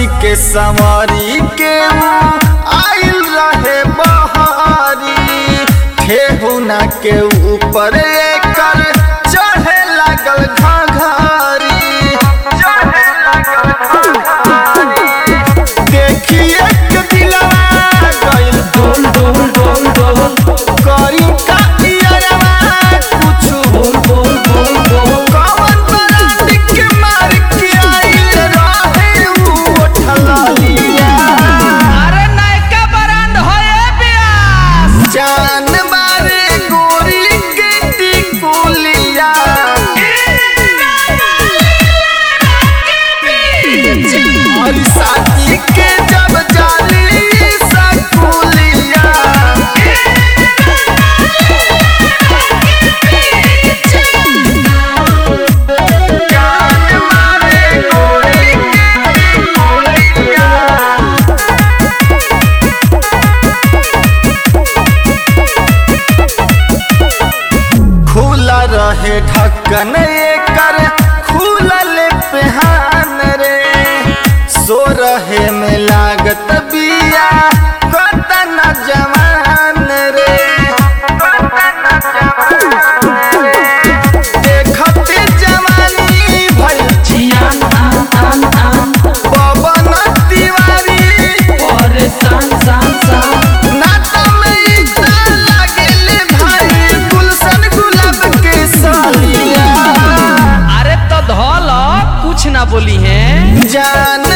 के संवरी के आइल रहे बहारी ठेहुना के ऊपर एकर चढ़े लागल घाघरी चढ़े लागल घाघरी देखिए के दिलवा गइल डोल डोल डोल डोल करी का इयरवा कुछु बोल बोल बोल बोल कवन बरात के मार के आइल रहे उ उठलिया अरे नयका बरांड होए बियास जान मारे गोरी के टिकुलिया और साथी के जब जाली सकुलिया जान मारे गोरी के टिकुलिया खुला रहे ढक्कन एकर खुलल पेहान रे सो रहे में लागत बिया कतन जवान रे देखते जवानी भइल जियान आन आन आन पवन तिवारी और सान सान सान नाता में इतना लागेले भाई गुलशन गुलाब के सालिया अरे तो धौल कुछ ना बोली है जान